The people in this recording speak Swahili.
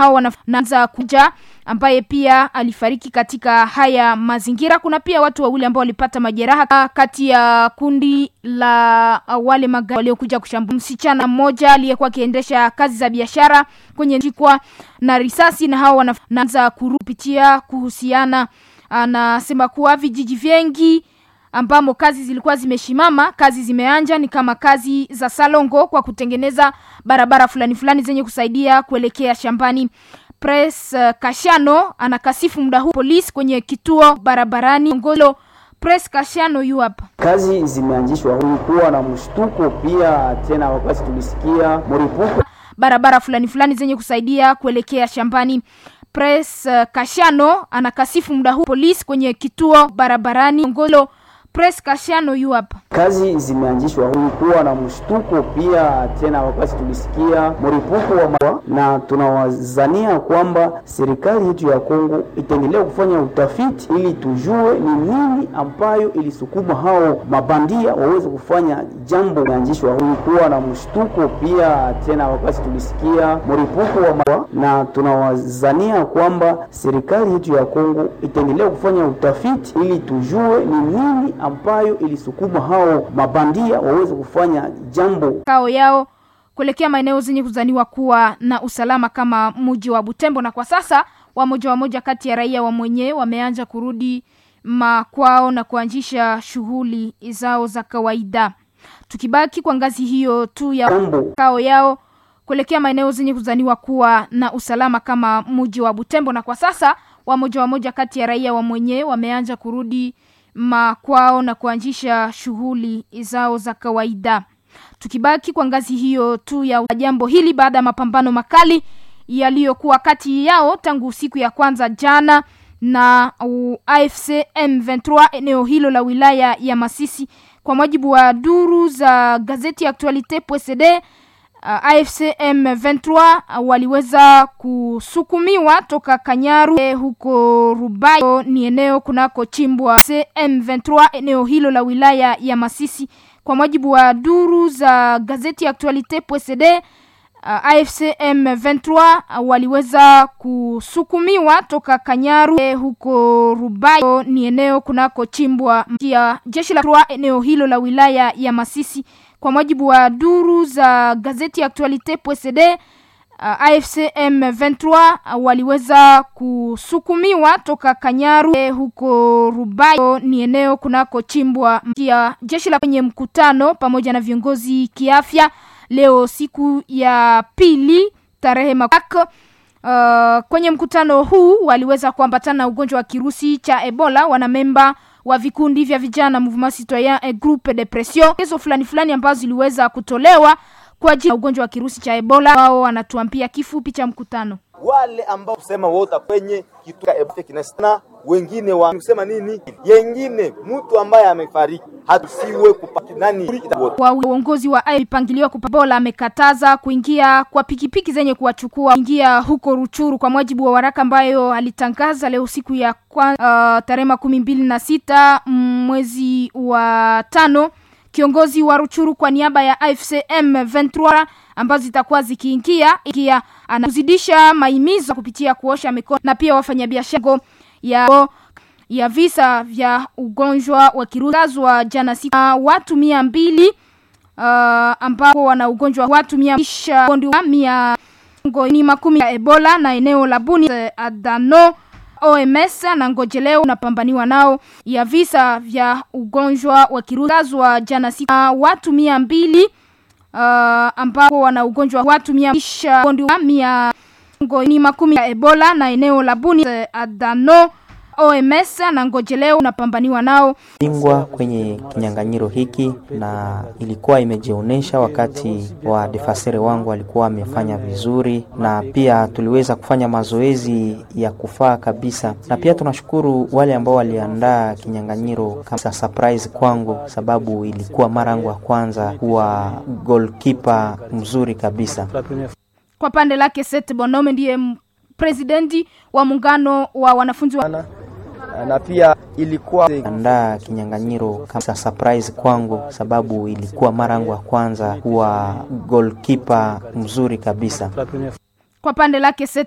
hao wanaanza kuja ambaye pia alifariki katika haya mazingira. Kuna pia watu wawili ambao walipata majeraha kati ya kundi la wale magari waliokuja kushambulia msichana mmoja aliyekuwa akiendesha kazi za biashara kwenye jikwa na risasi, na hao wanaanza kurupitia kuhusiana. Anasema kuwa vijiji vingi ambamo kazi zilikuwa zimeshimama, kazi zimeanja, ni kama kazi za Salongo kwa kutengeneza barabara fulani fulani zenye kusaidia kuelekea shambani. Press uh, Kashano anakasifu muda huu polisi kwenye kituo barabarani Ngolo. Press Kashano yu hapa. Kazi zimeanzishwa, kulikuwa na mshtuko pia tena, wakati tulisikia mlipuko barabara fulani fulani zenye kusaidia kuelekea shambani. Press uh, Kashano anakasifu muda huu polisi kwenye kituo barabarani Ngolo. Press Kashano yu hapa. Kazi zimeanzishwa, kulikuwa na mshtuko pia tena, wakati tulisikia mlipuko wa mawa, na tunawazania kwamba serikali yetu ya Kongo itaendelea kufanya utafiti ili tujue ni nini ambayo ilisukuma hao mabandia waweze kufanya jambo. Imeanzishwa, kulikuwa na mshtuko pia tena, wakati tulisikia mlipuko wa mawa, na tunawazania kwamba serikali yetu ya Kongo itaendelea kufanya utafiti ili tujue ni nini ambayo ilisukuma hao mabandia waweze kufanya jambo kao yao kuelekea maeneo zenye kuzaniwa kuwa na usalama kama mji wa Butembo. Na kwa sasa wamoja wamoja kati ya raia wa mwenyewe wameanza kurudi makwao na kuanzisha shughuli zao za kawaida. Tukibaki kwa ngazi hiyo tu ya jambo kao yao kuelekea maeneo zenye kuzaniwa kuwa na usalama kama mji wa Butembo. Na kwa sasa wamoja wamoja kati ya raia wa mwenyewe wameanza kurudi makwao na kuanzisha shughuli zao za kawaida. Tukibaki kwa ngazi hiyo tu ya jambo hili, baada ya mapambano makali yaliyokuwa kati yao tangu siku ya kwanza jana na uh, AFC M23 eneo hilo la wilaya ya Masisi, kwa mujibu wa duru za gazeti Actualite PSD, uh, AFC M23 uh, waliweza kusukumiwa toka Kanyaru eh, huko Rubayo, ni eneo kunako chimbwa M23 eneo hilo la wilaya ya Masisi, kwa mujibu wa duru za gazeti Actualite PSD. Uh, AFC M23 uh, waliweza kusukumiwa toka Kanyaru eh, huko Rubayo, ni eneo kunako chimbwa ya jeshi la eneo hilo la wilaya ya Masisi, kwa mujibu wa duru za gazeti Actualite PSD. Uh, AFC M23 uh, waliweza kusukumiwa toka Kanyaru eh, huko Rubayo, ni eneo kunako chimbwa ya jeshi la kwenye mkutano pamoja na viongozi kiafya leo siku ya pili tarehe makak. Uh, kwenye mkutano huu waliweza kuambatana na ugonjwa wa kirusi cha Ebola wanamemba wa vikundi vya vijana Mouvement Citoyen et Groupe de Pression, hizo fulani fulani ambazo ziliweza kutolewa kwa ajili ya ugonjwa wa kirusi cha Ebola. Wao wanatuambia kifupi cha mkutano wale ambao kusema wota kwenye kitu cha kinasana wengine wa kusema nini, yengine mtu ambaye amefariki hatusiwe kupata nani wa uongozi wa ipangiliwa kupabola amekataza kuingia kwa pikipiki zenye kuwachukua ingia huko Ruchuru, kwa mujibu wa waraka ambayo alitangaza leo siku ya uh, tarehe makumi mbili na sita mwezi wa tano. Kiongozi wa Ruchuru kwa niaba ya AFC M23 ambazo zitakuwa zikiingia ikia anazidisha maimizo kupitia kuosha mikono na pia wafanyabiashara ya ya visa vya ugonjwa wa kirusi wa jana siku uh, watu mia mbili uh, ambao wana ugonjwa watu mia mia ni makumi ya Ebola na eneo la Buni Adano OMS na ngojeleo unapambaniwa nao ya visa vya ugonjwa wa kirusi wa jana siku uh, watu mia mbili uh, ambao wana ugonjwa watu mia mia ni makumi ya Ebola na eneo la Buni Adano OMS na ngojeleo unapambaniwa nao bingwa kwenye kinyang'anyiro hiki, na ilikuwa imejionyesha wakati wa defasere wangu walikuwa wamefanya vizuri, na pia tuliweza kufanya mazoezi ya kufaa kabisa, na pia tunashukuru wale ambao waliandaa kinyang'anyiro kama surprise kwangu, sababu ilikuwa mara yangu ya kwanza kuwa goalkeeper mzuri kabisa. Kwa pande lake Seth Bonome ndiye presidenti wa muungano wa wanafunzi wa na pia ilikuwa andaa kinyang'anyiro kama surprise kwangu, sababu ilikuwa mara yangu ya kwanza kuwa goalkeeper mzuri kabisa. Kwa pande lake Seth